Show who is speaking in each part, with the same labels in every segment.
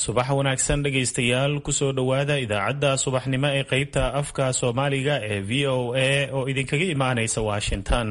Speaker 1: subax wanaagsan dhegaystayaal kusoo dhowaada idaacadda subaxnimo ee qeybta afka soomaaliga ee v o a oo idinkaga imaanaysa washington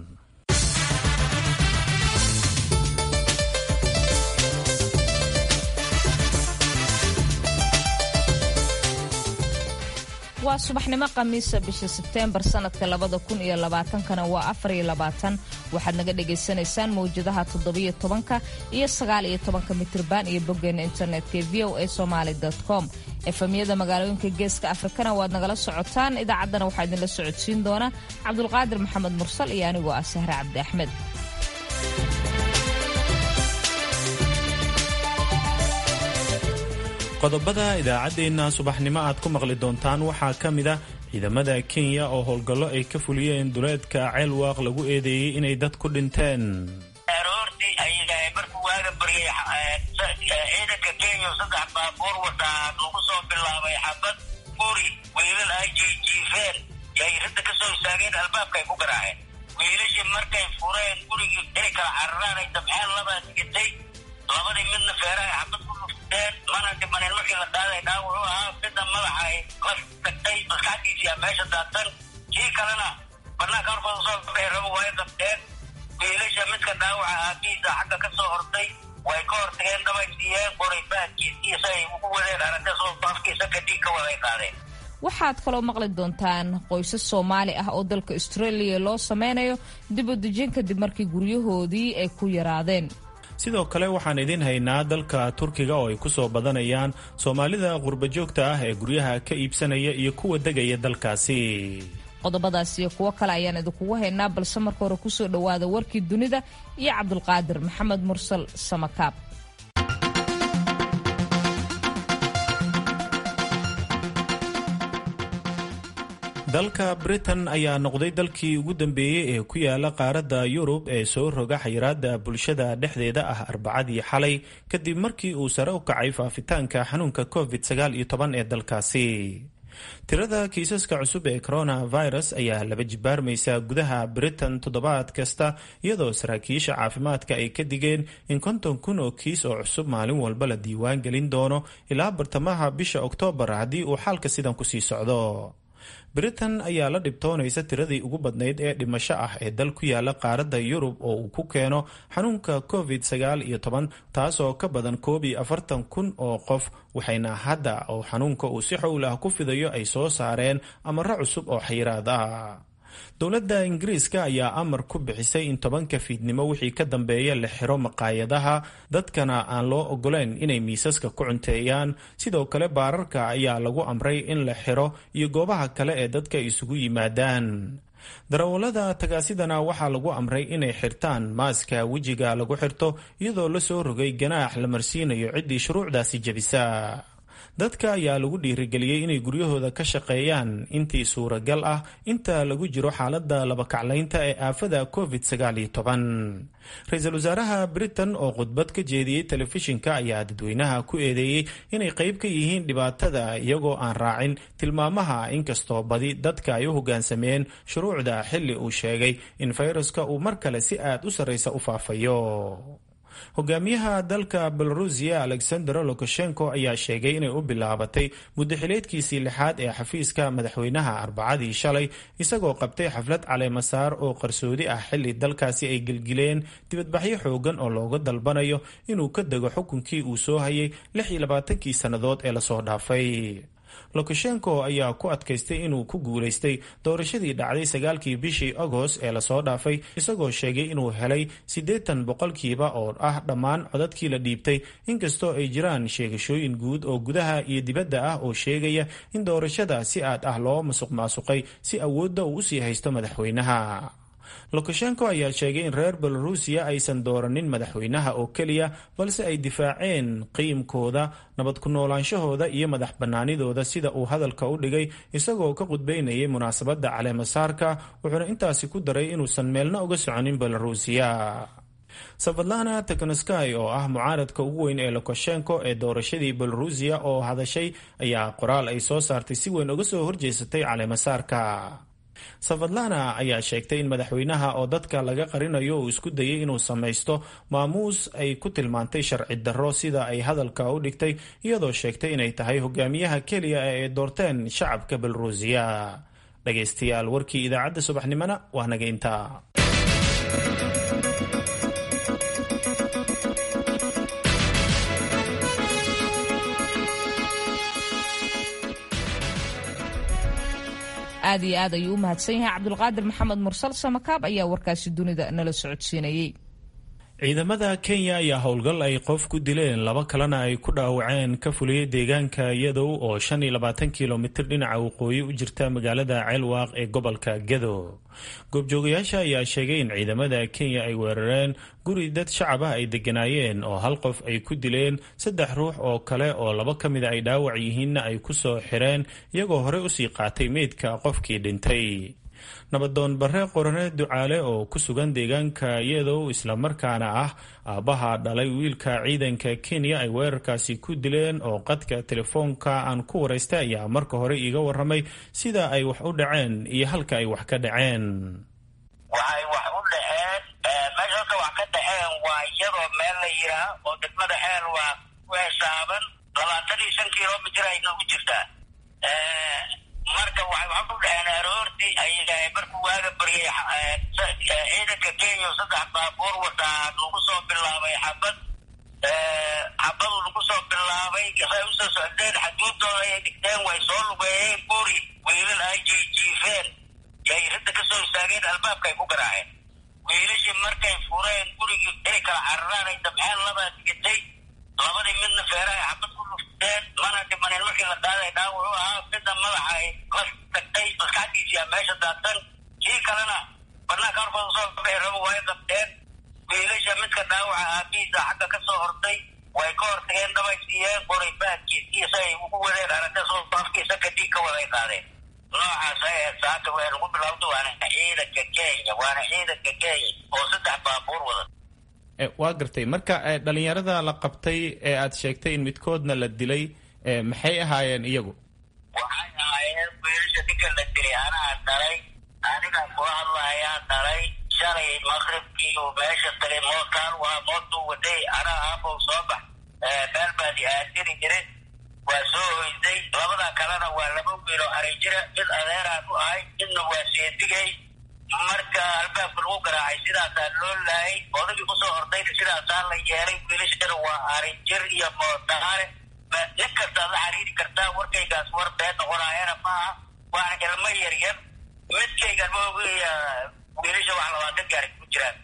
Speaker 2: waa subaxnimo khamiisa bisha sebteembar sanadka labada kun iyo labaatankana waa afar iyo labaatan waxaad naga dhagaysanaysaan mawjadaha toddobiyo tobanka iyo sagaal iyo tobanka mitriban iyo boggeena internetka ee v o a somaali com efemyada magaalooyinka geeska afrikana waad nagala socotaan idaacaddana waxaa idinla socodsiin doona cabdulqaadir maxamed mursal iyo anigoo ah sahre cabdi axmed
Speaker 1: qodobada idaacaddeenna subaxnimo aad ku maqli doontaan waxaa ka mid ah ciidamada kenya oo howlgallo ay ka fuliyeen duleedka ceelwaaq lagu eedeeyey inay dad ku dhinteen
Speaker 3: aroortii ay markuu waaga baryay ciidanka kenya saddex baabuur wataa lagu soo bilaabay xabad guri wiilal ay jiijiifeen yay ridda ka soo istaageen albaabka ay ku garaaceen wiilashii markay fureen gurigii inay kala cararaan ay dabxeen labaa digitay labadii midna feeraha xabad ku dhufteen mana dhimanin markii la qaaday dhaawacu ahaa midna madaxa ay la tagtay maskaxdiisiyaa meesha daadsan kii kalena banaanka horkooda soo baxay rabo way qabteen wiilasha midka dhaawaca aabihiisa xagga ka soo hortay way ka hortageen dabay siiyeen qoray baadkiisiisa ay ugu wadeen aragta soo afkiisa kadib ka waday qaadeen
Speaker 2: waxaad kaloo maqli doontaan qoysas soomaali ah oo dalka australia loo sameynayo dib u dejin kadib markii guryahoodii ay ku yaraadeen
Speaker 1: sidoo kale waxaan idin haynaa dalka turkiga oo ay ku soo badanayaan soomaalida qurbajoogta ah ee guryaha ka iibsanaya iyo kuwa degaya dalkaasi
Speaker 2: qodobadaas iyo kuwo kale ayaan idinkugu haynaa balse marka hore kusoo dhowaada warkii dunida iyo cabdulqaadir maxamed mursal samakaab
Speaker 1: dalka britain ayaa noqday dalkii ugu dambeeyey ee ku yaala qaaradda yurub ee soo roga xayiraada bulshada dhexdeeda ah arbacadii xalay kadib markii uu sare u kacay faafitaanka xanuunka covid sagaal iyo toban ee dalkaasi tirada kiisaska cusub ee coronavirus ayaa laba jibaarmaysa gudaha britain toddobaad kasta iyadoo saraakiisha caafimaadka ay ka digeen in konton kun oo kiis oo cusub maalin walba la diiwaan gelin doono ilaa bartamaha bisha oktoobar haddii uu xaalka sidan kusii socdo britain ayaa la dhibtoonaysa tiradii ugu badnayd ee dhimasho ah ee dal ku yaala qaaradda yurub oo uu ku keeno xanuunka covid sagaal iyo toban taasoo ka badan koob iyo afartan kun oo qof waxayna hadda oo xanuunka uu si xowl ah ku fidayo ay soo saareen amaro cusub oo xayiraad ah dowladda ingiriiska ayaa amar ku bixisay in tobanka fiidnimo wixii ka dambeeya la xiro maqaayadaha dadkana aan loo ogoleyn inay miisaska ku cunteeyaan sidoo kale baararka ayaa lagu amray in la xiro iyo goobaha kale ee dadka isugu yimaadaan darawallada tagaasidana waxaa lagu amray inay xirtaan maaska wejiga lagu xirto iyadoo la soo rogay ganaax la marsiinayo ciddii shuruucdaasi jebisa dadka ayaa lagu dhiirigeliyey inay guryahooda ka shaqeeyaan intii suuragal ah inta lagu jiro xaaladda labakaclaynta ee aafada covid sagaal iyo toban ra-iisul wasaaraha britain oo khudbad ka jeediyey telefishinka ayaa dadweynaha ku eedeeyey inay qayb ka yihiin dhibaatada iyagoo aan raacin tilmaamaha inkastoo badi dadka ay u hoggaansameen shuruucda xilli uu sheegay in fayraska uu mar kale si aad u sarraysa u faafayo hogaamiyaha dalka belarusiya alexander lukashenko ayaa sheegay inay u bilaabatay muddaxileedkiisii lixaad ee xafiiska madaxweynaha arbacadii shalay isagoo qabtay xaflad caleemasaar oo qarsoodi ah xilli dalkaasi ay gelgileen dibadbaxyo xoogan oo looga dalbanayo inuu ka dego xukunkii uu soo hayay lix iyo labaatankii sannadood ee lasoo dhaafay lukashenko ayaa ku adkaystay inuu ku guulaystay doorashadii dhacday sagaalkii bishii agost ee lasoo dhaafay isagoo sheegay inuu helay siddeetan boqolkiiba oo ah dhammaan codadkii la dhiibtay inkastoo ay jiraan sheegashooyin guud oo gudaha iyo dibadda ah oo sheegaya in doorashada si aad ah loo masuq maasuqay si awoodda uu usii haysto madaxweynaha lukashenko ayaa sheegay in reer belarusiya aysan dooranin madaxweynaha oo keliya balse ay difaaceen qiimkooda nabad ku noolaanshahooda iyo madax bannaanidooda sida uu hadalka u dhigay isagoo ka qudbaynayay munaasabadda caleemasaarka wuxuuna intaasi ku daray inuusan meelna uga soconin belarusiya safadlana teknosky oo ah mucaaradka ugu weyn ee lukashenko ee doorashadii belarusiya oo hadashay ayaa qoraal ay soo saartay si weyn uga soo horjeesatay caleemasaarka safadlana ayaa sheegtay in madaxweynaha oo dadka laga qarinayo uu isku dayay inuu samaysto maamuus ay ku tilmaantay sharci darro sida ay hadalka u dhigtay iyadoo sheegtay inay tahay hogaamiyaha keliya ee ay doorteen shacabka belorusiya dhagaystayaal warkii idaacadda subaxnimona waa naga intaa
Speaker 2: aad iyo aad ayuu u mahadsan yahay cabdulqaadir maxamed mursal samakaab ayaa warkaasi dunida nala socodsiinayey
Speaker 1: ciidamada kenya ayaa howlgal ay qof ku dileen laba kalena ay ku dhaawaceen ka fuliyey deegaanka yadow oo shan iyo labaatan kilomitir dhinaca waqooyi u jirta magaalada ceelwaaq ee gobolka gedo goobjoogayaasha ayaa sheegay in ciidamada kenya ay weerareen guri dad shacab ah ay degganaayeen oo hal qof ay ku dileen saddex ruux oo kale oo laba ka mida ay dhaawac yihiinna ay ku soo xireen iyagoo horey usii qaatay meydka qofkii dhintay nabadoon barre qorane ducaale oo ku sugan deegaanka iyadow islamarkaana ah aabbaha dhalay wiilka ciidanka kenya ay weerarkaasi ku dileen oo qadka telefoonka aan ku waraystay ayaa marka hore iiga waramay sida ay wax u dhaceen iyo halka ay wax ka dhaceen
Speaker 3: waxay wax u dhaceen meesha halka wax ka dhaceen waa iyadoo meel la yiraa oo degmada xeel waa ku hesaaban labaatan iyo shan kilomitir ayna u jirtaa marka waxay wax u dhaceen aroortii ay markuu waaga baryay ciidanka kenya saddex baabuur wataa lagu soo bilaabay xabad xabadu lagu soo bilaabay say usoo socdeen xaduudooda ayay dhigteen way soo lugeeyeen guri wiilal ay jiijiifeen yay ridda kasoo istaageen albaabka ay ku garaaceen wiilashii markay fureen gurigii inay kala cararaan ay dabxeen labaa digatay labadii midna feera ay xabad ku lufteen mana dhimanin markii la qaaday dhaawac u ahaa midna madaxa ay la tagtay maskaxdiisiyaa meesha daadsan kii kalena banaanka horkooda usoo bixi rabo way qabteen wiilasha midka dhaawaca aabihiisa xagga ka soo hortay way ka hortageen dabay siiyeen qoray baadkiisiiyo si ay ugu wadeen aragta soo afkiisa kadib ka waday qaadeen noocaas ay ahayd saaka way lagu bilowda waana ciidanka kenya waana ciidanka kenya oo saddex baabuur wada
Speaker 1: waa gartay marka dhalinyarada la qabtay ee aad sheegtay in midkoodna la dilay maxay ahaayeen iyagu
Speaker 3: waxay ahaayeen wiilasha ninka la dilay anaa dhalay aniga kula hadlayaa dhalay shalay maqribkii uu meesha tagay mookaan waa mootuu waday anaa aabow soo bax meel baadi aadiri jiray waa soo hoyday labada kalena waa laba wiiloo aray jira mid adeeraan u ahay midna waa seedigay marka albaabka lagu garaacay sidaasaa loo laayay odagii kusoo hordayna sidaasaa la yeelay wiilashana waa arinjir iyo moodaare nin kastaad la xiriiri kartaa warkaygaas war been noqonaayana maaha waana ilmo yaryar midkaygan maogiya wiilasha wax labaatan gaari ku jiraan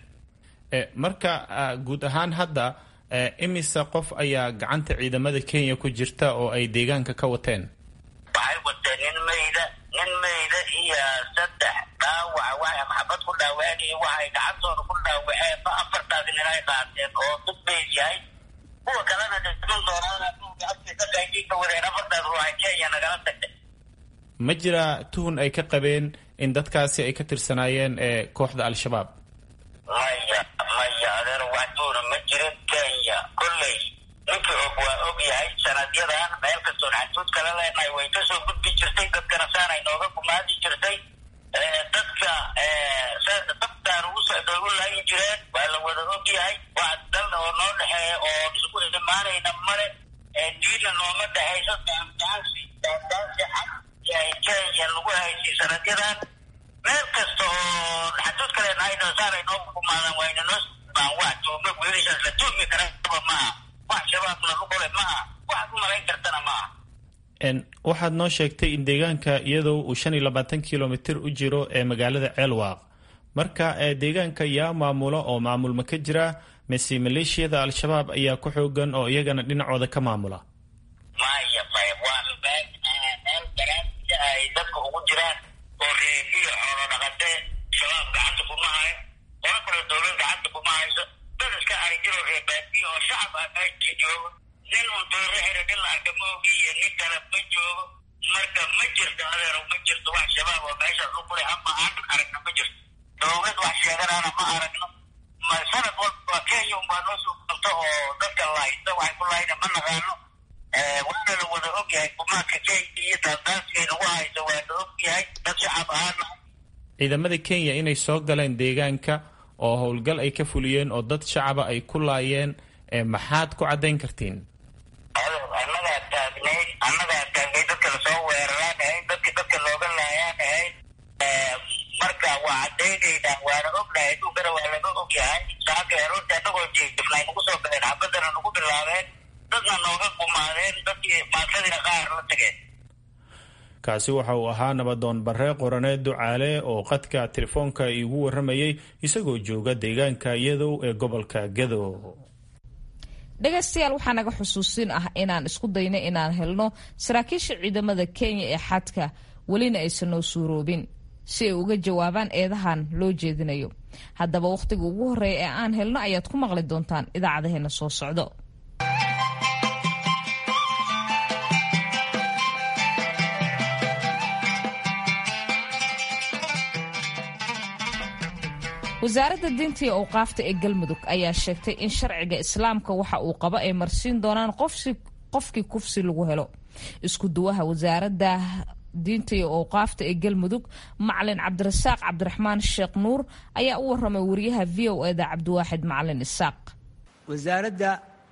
Speaker 1: marka guud ahaan hadda imisa qof ayaa gacanta ciidamada kenya ku jirta oo ay deegaanka ka wateen
Speaker 3: waxay wateen nin mayda nin mayda iyo saddex dhaawaca waxay maxabad ku dhaawaceen iyo waxay gacantooda ku dhaawaceen ma afartaasi nin ay qaateen oo dad mayd yahay kuwa kalena dhiman doonaan ka wadeen afartaas ruuxa kenya nagala tagtay
Speaker 1: ma jira tuhun ay ka qabeen in dadkaasi ay ka tirsanaayeen ee kooxda al-shabaab
Speaker 3: maya maya adeer wax tuhuna ma jirin kenya kolley ninkii og waa og yahay sanadyadan meel kastoon xaduud kala leenahay way kasoo gudbi jirtay dadkana saanay nooga gumaadi jirtay dadka dabtaan ugu socda ugu laayi jireen waa la wada og yahay wax dal oo noo dhexeeya oo isku imaanayna male diina nooma dhexayso daandaansi daandaansi xag kenya lagu haysay sanadyadan meel kasta oo xaduud kale nahayna saanay nooga gumaadan wayna noo baan wax tuuma wiilashaas la tuumi karaba maaha wax shabaabna lugole maaha waxaad u malayn kartana maaha
Speaker 1: waxaad noo sheegtay in deegaanka iyadoo uu shan iyo labaatan kilomitir u jiro ee magaalada ceelwaaq marka deegaanka yaa maamulo oo maamulma ka jira mise maleeshiyada al-shabaab ayaa ku xoogan oo iyagana dhinacooda ka maamula
Speaker 3: maya maya waa meel meel garaansi ay dadka ugu jiraan oo reebiyo xoolo dhaqatee shabaab gacanta kuma hayo qolo kale dowlad gacanta kuma hayso dad iska arijiro reebaadiyo oo shacab ah meesha joogo nin uu dooro xira nin la arka ma ogi iyo nin kale ma joogo marka ma jirto adeero ma jirto wax shabaab oo meeshaas u kulay ama aan aragno ma jirto dowlad wax sheeganaana ma aragno ma sanad walba kenya unbaa noo soo qabto oo dadka lahaysta waxay ku lahayna ma naqaano waana la wada og yahay gumaanka kenya iyo daandaansiga nagu hayso waa la og yahay dad shacab ahaana
Speaker 1: ciidamada kenya inay soo galeen deegaanka oo howlgal ay ka fuliyeen oo dad shacaba ay ku laayeen maxaad ku caddayn kartiin
Speaker 3: annagaa taagnay annagaa taagnay dadka lasoo weeraraan ahayd dadki dadka looga laayaan ahayd marka waa caddaynaynaa waana ognahay adduunkana waa laga ogyahay saaka runta annagoo jeefnay nagu soo galeen xabadana nagu bilaabeen dadna nooga gumaadeen dadkii maatadiina qaar la tageen
Speaker 1: kaasi waxa uu ahaa nabadoon barre qoraneed ducaale oo qadka telefoonka iigu warramayay isagoo jooga deegaanka yadow ee gobolka gado
Speaker 2: dhegaystayaal waxaa naga xusuusin ah inaan isku dayno inaan helno saraakiisha ciidamada kenya ee xadka welina aysan noo suuroobin si ay uga jawaabaan eedahan loo jeedinayo haddaba wakhtiga ugu horreeya ee aan helno ayaad ku maqli doontaan idaacadaheena soo socdo wasaaradda diinta iyo awqaafta ee galmudug ayaa sheegtay in sharciga islaamka waxa uu qabo ay marsiin doonaan qofkii kufsi lagu helo isku duwaha wasaaradda diinta iyo awqaafta ee galmudug macalin cabdirasaaq cabdiraxmaan sheekh nuur ayaa u waramay wariyaha v o eda cabdiwaaxid macalin isaaq
Speaker 4: wasaaradda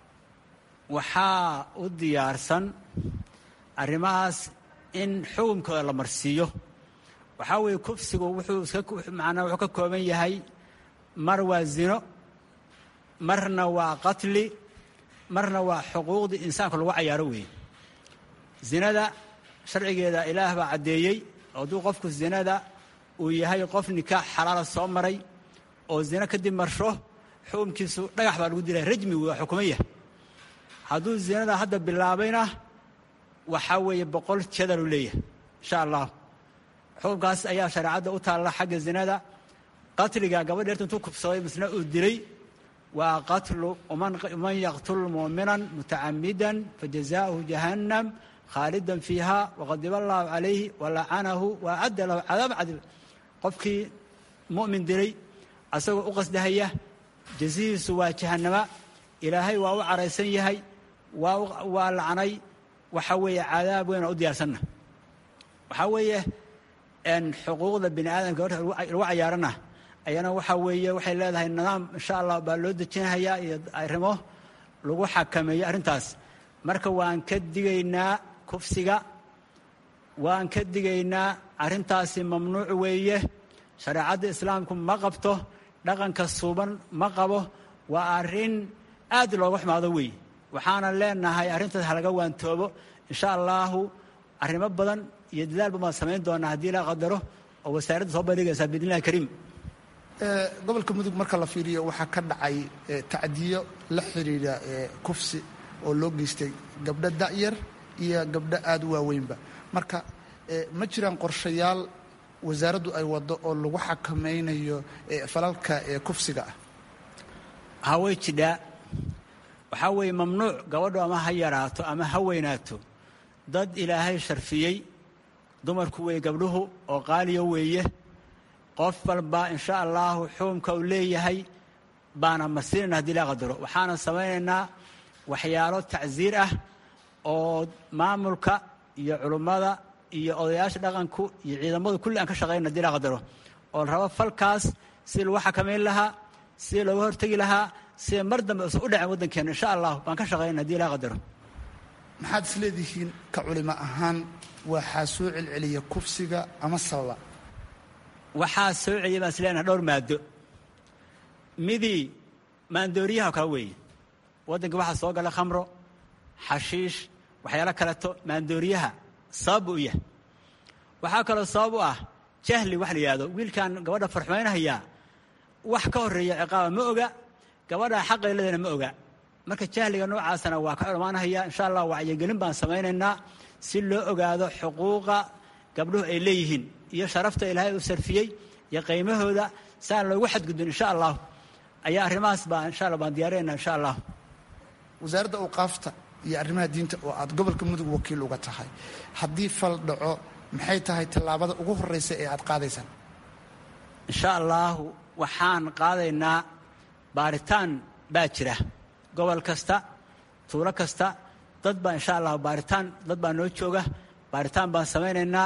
Speaker 4: waxaa u diyaarsan arrimahaas in xukunkooda la marsiiyo waxaa weeye kufsigu wuxuu manaa wuxuu ka kooban yahay mar waa zino marna waa qatli marna waa xuquuqdii insaanka lagu cayaaro weeye zinada sharcigeeda ilaah baa caddeeyey hadduu qofku zinada uu yahay qof nikaax xalaala soo maray oo zino kadib marsho xukumkiisu dhagax baa lagu dilaya rajmi waa xukuman yahay hadduu zinada hadda bilaabayna waxaa weeye boqol jadalu leeyahay insha allah xukunkaas ayaa shareecadda u taalla xagga zinada qatliga gabadh eerta intuu kubsaday misna uu dilay waa qatlu man yaqtul muuminan mutacamidan fajazaauhu jahannam khaalidan fiiha waqadiba allaahu calayhi walacanahu waacadda lahu cadaab cadib qofkii mu'min dilay asagoo u qasdahaya jazihiisu waa jahannama ilaahay waa u caraysan yahay waa lacnay waxaa weeye cadaab weyn oo u diyaarsanna waxaa weeye xuquuqda bini aadamka horta lagu cayaarana ayana waxaa weeye waxay leedahay nidaam insha allah baa loo dejinhayaa iyo arrimo lagu xakameeyo arrintaas marka waan ka digaynaa kufsiga waan ka digaynaa arrintaasi mamnuuc weeye shareecadda islaamku ma qabto dhaqanka suuban ma qabo waa arrin aad looga xumaado weeye waxaana leenahay arrintaas halaga waantoobo insha allaahu arrimo badan iyo dadaalba baan samayn doonaa haddii la qadaro oo wasaaradda soo bandhigaysaa biidnillahi kariim
Speaker 5: gobolka mudug marka la fiiriyo waxaa ka dhacay tacdiyo la xidhiidha kufsi oo loo geystay gabdho da'yar iyo gabdho aada u waaweynba marka ma jiraan qorshayaal wasaaraddu ay waddo oo lagu xakamaynayo falalka kufsiga ah
Speaker 4: haway jidhaa waxaa weeye mamnuuc gabadhu ama ha yaraato ama ha weynaato dad ilaahay sharfiyey dumarku weeye gabdhuhu oo qaaliya weeye qof walba insha allaahu xukumka uu leeyahay baana marsiinayna hadii laa qadaro waxaana samaynaynaa waxyaalo tacsiir ah oo maamulka iyo culummada iyo odayaasha dhaqanku iyo ciidamadu kulli aan ka shaqaynana hadii laa qadaro oo la rabo falkaas si lagu xakamayn lahaa si looga hortegi lahaa sida mar dambe usan u dhacin waddankeena insha allah baan ka shaqaynana hadii laa qadaro
Speaker 5: maxaad is leedihiin ka culimo ahaan waxaa soo celceliya kufsiga ama sababa
Speaker 4: waxaa soo celiya baan is leenahay dhowr maado midii maandooriyaha kale weeye waddanka waxaa soo gala khamro xashiish waxyaalo kaleto maandooriyaha sabab u yahay waxaa kaloo sabab u ah jahli wax la yidhahdo wiilkan gabadha farxumaynhayaa wax ka horreeya ciqaaba ma oga gabadha xaqay leedana ma oga marka jahliga noocaasana waa ka dhammaanhaya insha allah wacyigelin baan samaynaynaa si loo ogaado xuquuqa gabdhuhu ay leeyihiin iyo sharafta ilaahay uu sarfiyey iyo qiimahooda si aan loogu xadgudbin insha allah ayaa arrimahaas baa insha allah baan diyaarinaynaa insha allah
Speaker 5: wasaaradda awqaafta iyo arrimaha diinta oo aad gobolka mudug wakiil uga tahay haddii fal dhaco maxay tahay tallaabada ugu horreysa ee aad qaadaysaan
Speaker 4: insha allaahu waxaan qaadaynaa baaritaan baa jira gobol kasta tuulo kasta dad baa insha allah baaritaan dad baa noo jooga baaritaan baan samaynaynaa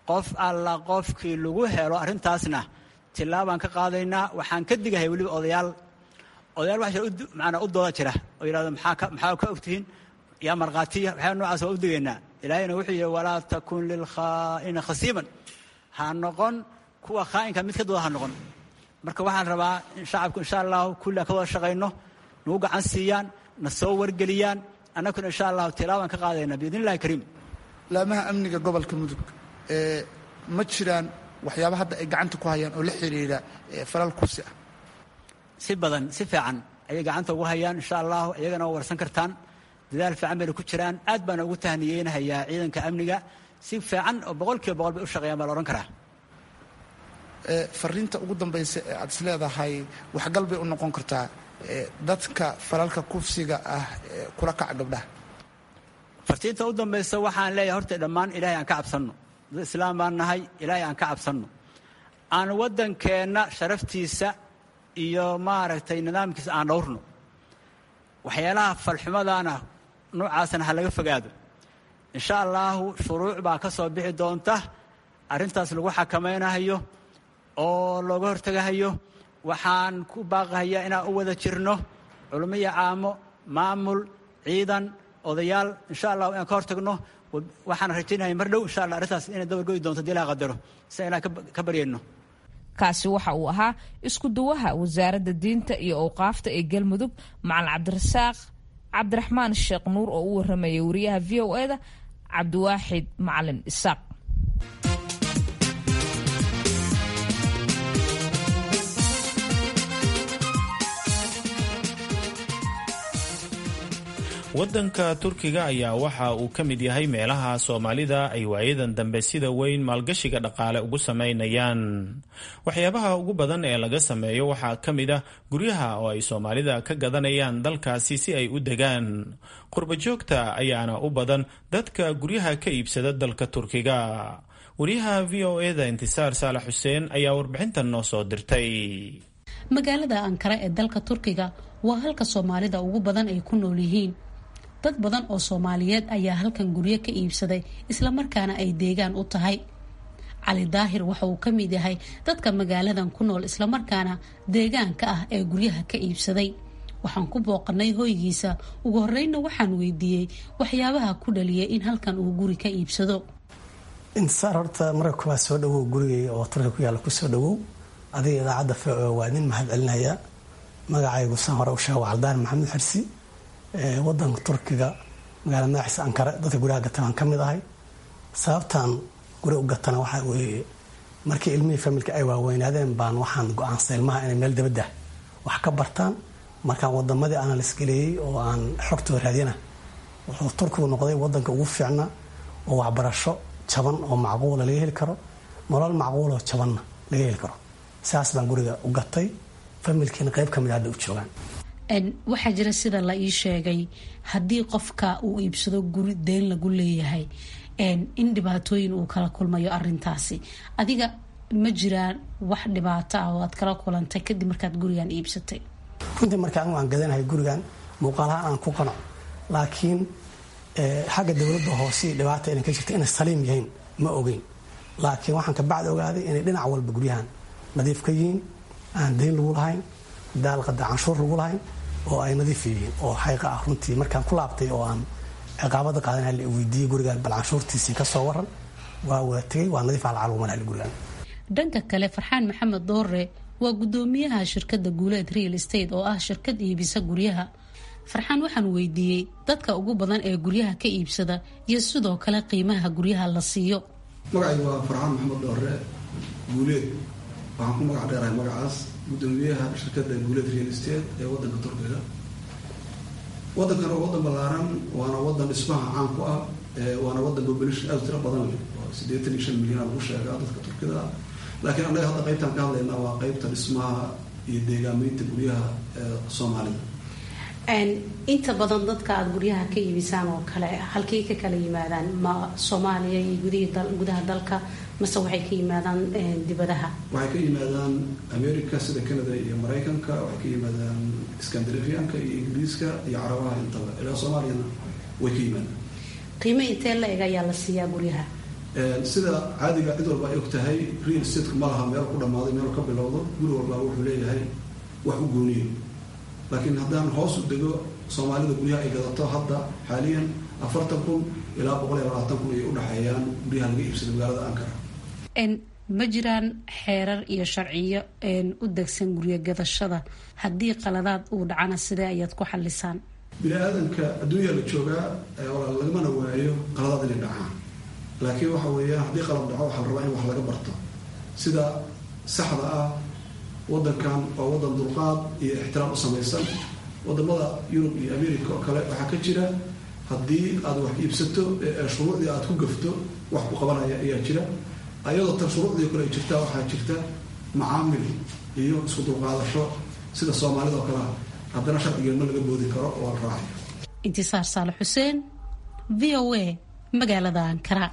Speaker 4: qof alla qofkii lagu helo arrintaasna tillaabaan ka qaadaynaa waxaan ka digahay weliba odayaal odayaal waxa jira maanaa u dooda jira oo yidhahdo maxaa ka maxaa ka ogtihiin yaa markhaatiya waxyaa noocaas waa u digaynaa ilaahayna wuxuu yidhi walaa takun lilkhaa'ina khasiiman ha noqon kuwa khaa'inka mid ka dooda ha noqon marka waxaan rabaa in shacabku insha allahu kulli aan ka wada shaqayno nagu gacan siiyaan na soo wargeliyaan annaguna insha allahu tilaabaan ka qaadayna biidn illahi kariim
Speaker 5: laamaha amniga gobolka mudug ma jiraan waxyaaba hadda ay gacanta ku hayaan oo la xiriira falal kursi ah
Speaker 4: si badan si fiican ayay gacanta ugu hayaan insha allahu iyagana waa warsan kartaan dadaal fiican bayna ku jiraan aad baana ugu tahniyeynahayaa ciidanka amniga si fiican oo boqol kiiba boqol bay u shaqeeyaan baa la odhan karaa
Speaker 5: fariinta ugu dambaysa ee aad is leedahay waxgal bay u noqon kartaa dadka falalka kufsiga ah kula kaca gabdhaha
Speaker 4: fartiinta u dambaysa waxaan leeyahay horta dhammaan ilaahay aan ka cabsanno dad islaam baan nahay ilaahay aan ka cabsanno aan waddankeenna sharaftiisa iyo maaragtay nidaamkiisa aan dhowrno waxyaalaha falxumadaana noocaasna ha laga fogaado insha allaahu shuruuc baa ka soo bixi doonta arrintaas lagu xakamaynahayo oo looga hortegahayo waxaan ku baaqahayaa inaan u wada jirno culummo iyo caamo maamul ciidan odayaal insha allahu inaan ka hortagno waxaan rajaynaya mar dhow insha allah arrintaas inay dabargoyi doonto hadii ilaha qadaro si inaan ka baryayno
Speaker 2: kaasi waxa uu ahaa isku duwaha wasaaradda diinta iyo owqaafta ee galmudug macalin cabdirasaaq cabdiraxmaan sheekh nuur oo u warramayay wariyaha v o eda cabdiwaaxid macalin isaaq
Speaker 1: waddanka turkiga ayaa waxa uu ka mid yahay meelaha soomaalida ay waayadan dambe sida weyn maalgashiga dhaqaale ugu samaynayaan waxyaabaha ugu badan ee laga sameeyo waxaa ka mid ah guryaha oo ay soomaalida ka gadanayaan dalkaasi si ay u degaan qurbajoogta ayaana u badan dadka guryaha ka iibsada dalka turkiga wariyaha v o eda intisaar saalax xuseen ayaa warbixintan noo soo dirtay
Speaker 6: magaalada ankara ee dalka turkiga waa halka soomaalida ugu badan ay ku nool yihiin dad badan oo soomaaliyeed ayaa halkan guryo ka iibsaday islamarkaana ay deegaan u tahay cali daahir waxa uu ka mid yahay dadka magaaladan ku nool islamarkaana deegaanka ah ee guryaha ka iibsaday waxaan ku booqanay hoygiisa ugu horreynna waxaan weydiiyey waxyaabaha ku dhaliyay in halkan uu guri ka iibsado
Speaker 7: intisaar horta marka kuwaa soo dhawow gurigay oo turkiga ku yaalla kusoo dhawow adiga idaacadda v o waa nin mahad celinaya magacaygu san hore u sheega waa caldaan maxamed xirsi wadanka turkiga magaalada madaxiisa ankara dadka guryaha gata baan ka mid ahay sababtaan guri u gatana waxaa weeye markii ilmihii familka ay waaweynaadeen baan waxaan go-aansay ilmaha inay meel dabadda wax ka bartaan markaan wadamadii analysgaleeyey oo aan xogtooda raadiyana wuxuu turkigu noqday wadanka ugu fiicna oo waxbarasho jaban oo macquula laga heli karo nolol macquuloo jabanna laga heli karo saas baan guriga u gatay familkiina qayb ka mid hadda u joogaan
Speaker 6: waxaa jira sida la ii sheegay haddii qofka uu iibsado guri deyn lagu leeyahay in dhibaatooyin uu kala kulmayo arintaasi adiga ma jiraan wax dhibaato ah oo aad kala kulantay kadib markaad gurigan iibsatay
Speaker 7: runtii marka anigu aan gadanahay gurigan muuqaalahaan aan ku qanac laakiin xagga dowladda hoose dhibaata inay ka jirta inay saliim yihiin ma ogeyn laakiin waxaan ka bacdi ogaaday inay dhinac walba guryahan nadiif ka yihiin aan dayn lagu lahayn daalqada canshuur lagu lahayn oo ay nadiif yihiin oo xayqa ah runtii markaan ku laabtay oo aan ciqaabada qaadan la weydiiyey gurigaan bal canshuurtiisii ka soo waran waa wada tegay waa nadiif alcalumanaali gurigaan
Speaker 6: dhanka kale farxaan maxamed doore waa gudoomiyaha shirkadda guuleed real estate oo ah shirkad iibisa guryaha farxaan waxaan weydiiyey dadka ugu badan ee guryaha ka iibsada iyo sidoo kale qiimaha guryaha la siiyo
Speaker 8: magacaygu waa farxaan maxamed doore guuleed waxaan ku magac dheerahay magacaas gudoomiyaha shirkadda guuleed real estate ee wadanka turkiga wadankan waa wadan ballaaran waana wadan dhismaha caan ku ah waana wadan population aad tiro badan leh oo siddeetan iyo shan milyan lagu sheegaa dadka turkida ah laakiin annaga hadda qaybtaan ka hadlaynaa waa qaybta dhismaha iyo deegaameynta guryaha ee soomaalida
Speaker 6: inta badan dadka aada guryaha ka iibisaan oo kale halkay ka kala yimaadaan ma soomaaliya iyo gudaha dalka mase waxay ka yimaadaan dibadaha
Speaker 8: waxay ka yimaadaan america sida canada iyo maraykanka waxay ka yimaadaan scandinavianka iyo ingiriiska iyo carabaha intaba ilaa soomaaliyana way ka yimaadaan
Speaker 6: qiimo intee la eg ayaa la siiyaa guryaha
Speaker 8: sida caadiga cid walba ay og tahay real stateka ma laha meel ku dhammaaday meel ka bilowdo guri walbaa wuxuu leeyahay wax u gooniyo laakiin haddaan hoos u dego soomaalida guryaha ay gadato hadda xaaliyan afartan kun ilaa boqol iyo labaatan kun ay udhexeeyaan guryaha laga iibsada magaalada ankara
Speaker 6: ma jiraan xeerar iyo sharciyo u degsan guryo gadashada haddii qaladaad uu dhacana sidee ayaad ku xalisaan
Speaker 8: bini aadanka adduunya la joogaa lagamana waayo qaladaad inay dhacaan laakiin waxa weeyaan haddii qalab dhaco waxaa la rabaa in wax laga barto sida saxda ah wadankan waa wadan dulqaad iyo ixtiraam u samaysan wadamada yurub iyo america oo kale waxaa ka jira haddii aad wax iibsato shuruucdii aad ku gafto wax ku qabanaya ayaa jira ayadoo tan shuruucdii kale ay jirtaa waxaa jirta macaamil iyo isku dulqaadasho sida soomaalida oo kalea haddana sharcigeed ma laga boodi karo oo la raacayo
Speaker 6: intisaar saale xuseen v o a magaalada ankara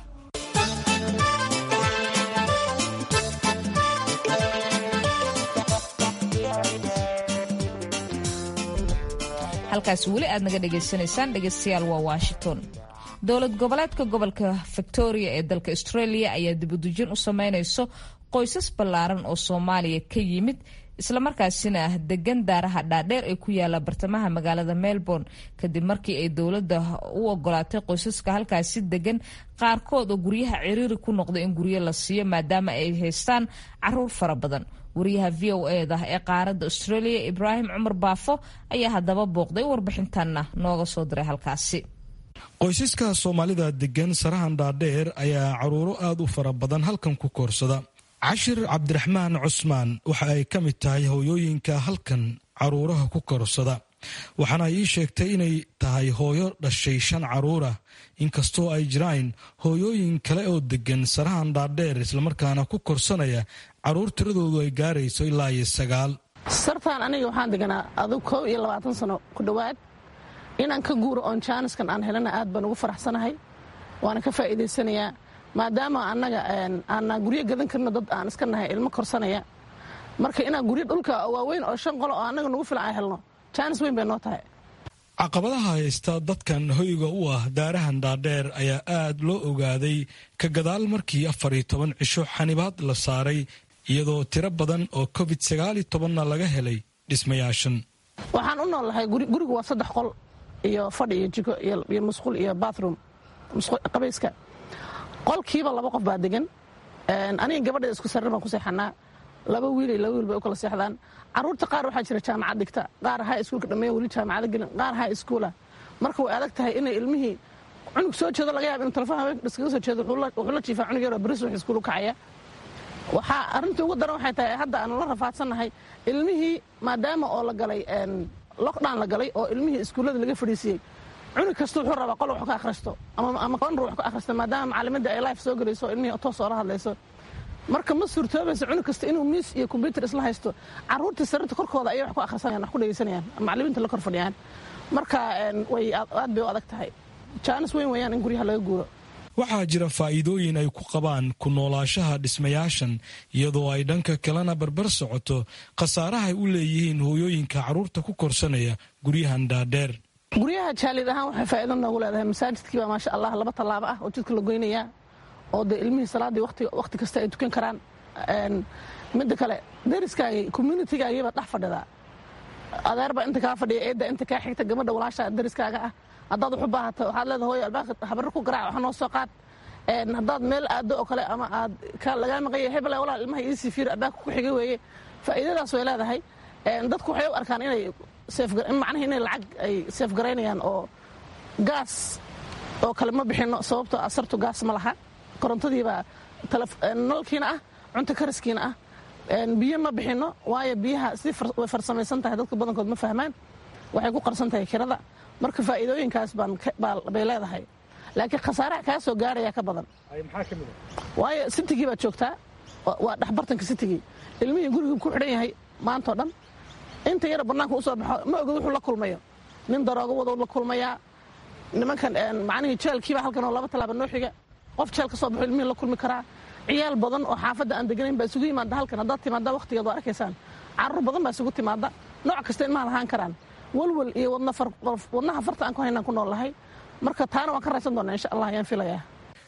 Speaker 2: halkaas weli aad naga dhegaysanaysaan dhegaystayaal waa washington dowlad goboleedka gobolka victoria ee dalka australia ayaa dibudujin u sameynayso qoysas ballaaran oo soomaaliya ka yimid islamarkaasina ah degan daaraha dhaadheer ee ku yaala bartamaha magaalada melbourne kadib markii ay dowladda u ogolaatay qoysaska halkaasi degan qaarkood oo guryaha ciriiri ku noqda in guryo la siiyo maadaama ay haystaan caruur fara badan wariyaha v o eda ee qaaradda australia ibraahim cumar baafo ayaa haddaba booqday warbixintanna nooga soo diray halkaasi
Speaker 9: qoysaska soomaalida degan sarahan dhaadheer ayaa caruuro aad u fara badan halkan ku koorsada cashir cabdiraxmaan cusmaan waxa ay ka mid tahay hooyooyinka halkan caruuraha ku korsada waxaana ii sheegtay inay tahay hooyo dhashay shan caruurah inkastoo ay jiraan hooyooyin kale oo degan sarahan dhaadheer islamarkaana ku korsanaya caruur tiradoodu ay gaarayso ilaa iyo sagaal
Speaker 10: sartaan aniga waxaan deganaa adug kow iyo labaatan sano ku dhowaad inaan ka guuro oon jaaniskan aan helana aad baan ugu faraxsanahay waana ka faa'iidaysanayaa maadaama annaga aanaa guryo gadan karno dad aan iska nahay ilmo korsanaya marka inaan guryo dhulka waaweyn oo shan qolo oo annaga nagu filan aan helno jaanis weyn bay noo tahay
Speaker 9: caqabadaha haysta dadkan hoyga u ah daarahan dhaadheer ayaa aad loo ogaaday ka gadaal markii afar iyo toban cisho xanibaad la saaray iyadoo tiro badan oo covid sagaal iyo tobanna laga helay dhismayaashan
Speaker 10: waxaan u noolnahay gurigu waa saddex qol iyo fadhi iyo jiko iyo musqul iyo bathroom qabayska qolkiiba laba qof baa degan aniga gabadha isku sarir baan ku seexanaa laba wiil iyo laba wiil bay u kala seexdaan caruurta qaar waxaa jira jaamacad dhigta qaar hay iskuulka dhammeeya weli jaamacada gelin qaar hay iskuula marka way adag tahay inay ilmihii cunug soo jeedo laga yaaba inu telefoon haweenka iskaga soo jeedo wuxuu la jiifaa cunug yaroo baris wax iskuul u kacaya waxaa arrintii ugu daran waxay tahay hadda aanu la rafaadsannahay ilmihii maadaama oo la galay lockdown la galay oo ilmihii iskuullada laga fadhiisiyey cunug kasta wuxuu rabaa qol wax ka akhristo ama qonru wax ka akhristo maadaama macalimadda ay life soo gelayso ilmihii toos oola hadlayso marka ma suurtoobaysa cunug kasta inuu miis iyo kombyutar isla haysto caruurtii sarirta korkooda ayay wax ku akhrisanayaan wax ku dhegaysanayaan macalimiinta la kor fadhiyaan marka way aad bay u adag tahay jaanis weyn weeyaan in guryaha laga guuro
Speaker 9: waxaa jira faa'iidooyin ay ku qabaan ku noolaashaha dhismayaashan iyadoo ay dhanka kalena barbar socoto khasaarahay u leeyihiin hooyooyinka carruurta ku korsanaya guryahan dhaadheer
Speaker 10: guryaha jaalid ahaan waxay faa'iido noogu leedahay masaajidkii baa maasha allah laba tallaabo ah oo jidka la goynayaa oo dee ilmihii salaaddii wakhti kasta ay tukan karaan midda kale dariskaagii communitigaagii dhex fadhidaa adeerbaa inta kaa fadhiya eedda inta kaa xigta gabadha walaasha dariskaaga ah haddaad wax u baahato waxaad leedahay hooyo albaabka habarro ku garaac wax noo soo qaad haddaad meel aado oo kale ama aad lagaa maqanya hebel walaal ilmaha iisii fiir albaabka ku xiga weeye faa'iidadaas way leedahay dadku waxay u arkaan inay macnaha inay lacag ay seef garaynayaan oo gaas oo kale ma bixinno sababtoo asartu gaas ma laha korontadiibaa nalkiina ah cunto kariskiina ah biyo ma bixinno waayo biyaha si way farsamaysan tahay dadka badankood ma fahmaan waxay ku qarsan tahay kirada marka faa'iidooyinkaas bay leedahay laakiin khasaaraha kaa soo gaaraya ka badan waayo sitigii baad joogtaa waa dhexbartanka sitigii ilmihii gurigii ku xidhan yahay maantao dhan inta yara bannaanka u soo baxo ma ogid wuxuu la kulmayo nin daroogo wado la kulmayaa nimankan macnihii jeelkiiba halkan oo laba tallaaba noo xiga qof jeel ka soo baxo ilmihii la kulmi karaa ciyaal badan oo xaafadda aan deganayn baa isugu yimaada halkan haddaad timaadda wakhtigeed waa arkaysaan carruur badan baa isugu timaadda nooc kasta ilmaha lahaan karaan walwal iyo wadnaha farta aan ku haynaan ku nool lahay marka taana waan ka raysan doonaa insha allah ayaan filayaa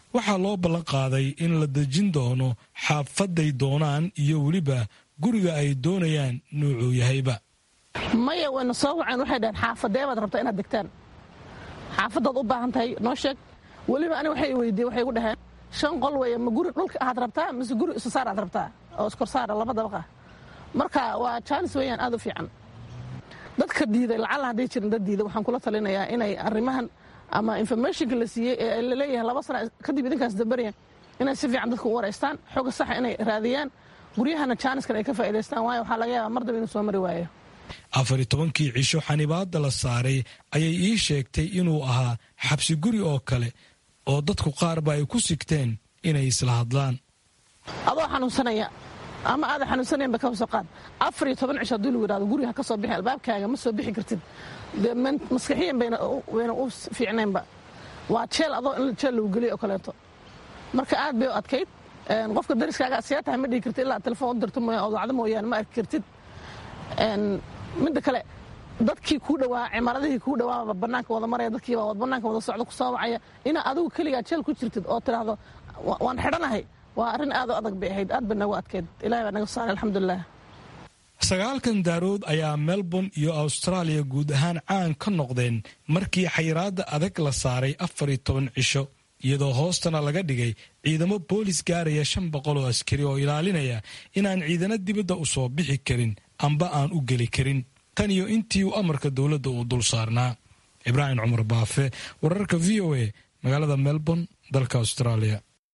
Speaker 9: waxaa loo ballan qaaday in la dejin doono xaafaday doonaan iyo weliba guriga ay doonayaan nuucuu yahayba
Speaker 10: maya wayna soo waceen waxay dhaheen xaafadee baad rabtaa inaad degtaan xaafadaad u baahan tahay noo sheeg weliba ani waxay weydiiye waxay gu dhaheen shan qol weeye ma guri dhulka aad rabtaa mise guri isussaar aad rabtaa oo iskorsaara laba dabaqa marka waa jaanis weeyaan aad u fiican dadka diiday lacalla hadday jirin dad diiday waxaan kula talinayaa inay arrimahan ama informationka la siiyey ee laleeyahay laba sana kadib idinkaas dambarya inay si fiican dadka u waraystaan xooga saxa inay raadiyaan guryahana jaaniskan ay ka faa'idaystaan waayo waxaa laga yaabaa mar daba inuu soo mari waayo
Speaker 9: afar iyo tobankii cisho xanibaadda la saaray ayay ii sheegtay inuu ahaa xabsi guri oo kale oo dadku qaarba ay ku sigteen inay isla hadlaan
Speaker 10: adoo xanuunsanaya ama aada xanuunsanayan ba ka soo qaad afar iyo toban cisho haddii lagu yidhahdo guriga ha ka soo bixin albaabkaaga ma soo bixi kartid dee maskaxiyan bayna u fiicnaynba waa jeel adoo in jeel lagu geliyo oo kaleeto marka aad bay u adkayd qofka dariskaaga see tahay ma dhihi kartid ilaa telefoon u dirto mooya oo dacdo mooyaane ma arki kartid midda kale dadkii kuu dhawaa cimaaradihii kuu dhawaaba banaanka wada maraya dadkiiba banaanka wada socdo ku soo wacaya inaa adigu keligaa jeel ku jirtid oo tidhaahdo waan xidhanahay waa arrin aad u adag bay ahayd aad bay nagu adkeyd ilahay baa naga saaray alxamdulilah
Speaker 9: sagaalkan daarood ayaa melbourne iyo austraaliya guud ahaan caan ka noqdeen markii xayiraadda adag la saaray afar iyo toban cisho iyadoo hoostana laga dhigay ciidamo boolis gaaraya shan boqol oo askari oo ilaalinaya inaan ciidano dibadda u soo bixi karin amba aan u geli karin tan iyo intii uu amarka dowladda uu dul saarnaa ibraahim cumar baafe wararka v o a magaalada melbourne dalka australia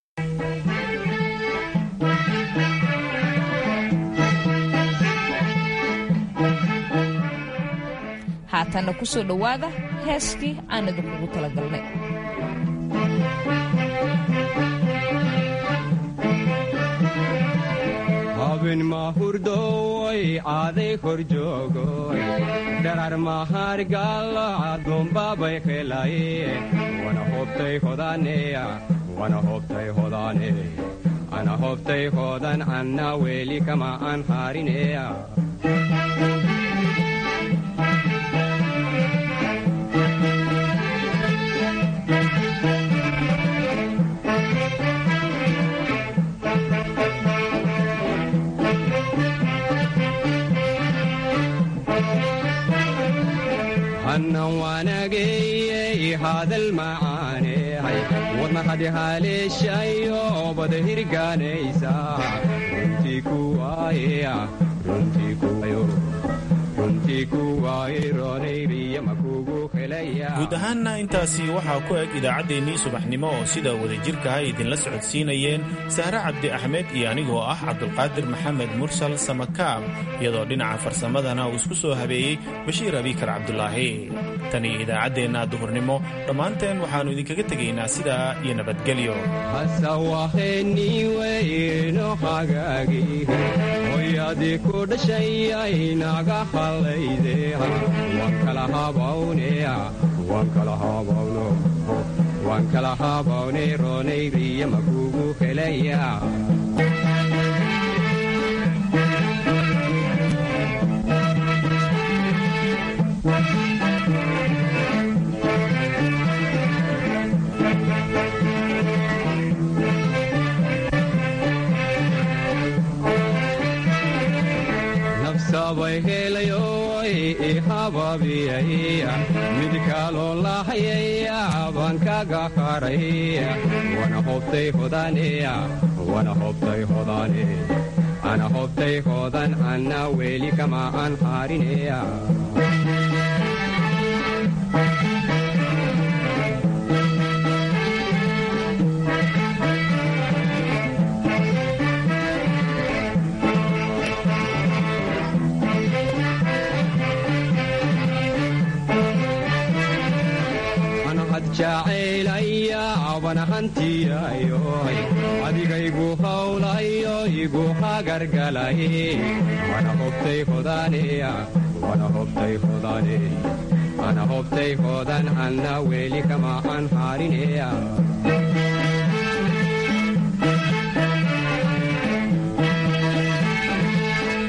Speaker 2: haatanna ku soo dhowaada heeskii aan idinkugu talagalnay
Speaker 11: habin mahurdoy aaday kor joogoy dharar mahargalo adumbabay helaye wana hobtay hodaneya wana hobtay hodane ana hobtay hodan anna weli kama an harineya hannan waanageyey hadal macaanehay wadna hadi haleeshayo bada hirgaanaysa runtii kuwaaya runtii kuwayo runtii kuwaaye roonayriya makugu helaya
Speaker 1: guud ahaanna intaasi waxaa ku eg idaacaddeenii subaxnimo oo sida wadajirkaha idinla socodsiinayeen sahre cabdi axmed iyo anigoo ah cabdulqaadir maxamed mursal samakaab iyadoo dhinaca farsamadana uu isku soo habeeyey bashiir abikar cabdulaahi tan iyo idaacaddeenna duhurnimo dhammaanteen waxaannu idinkaga tegaynaa sidaa iyo nabadgelyo
Speaker 11: hasawaheniweyno hagaagi hoyadii ku dhashayay naga hallayde waan kala habawneya waan kala habawno waan kala habawne roonayriya makugu helaya nafsabay helayoy ihababiyaya mid kaloo lahayaya baan kaga haraya wana hobtay hodaneya wana hobtay hodane ana hobtay hodan anna weli kama an harineya jacaylaya bana hantiyayoy adigaygu hawlayo igu hagargalay wana hobtay hodaneya wana hobtay hodane ana hobtay hodan anna weli kama an harineya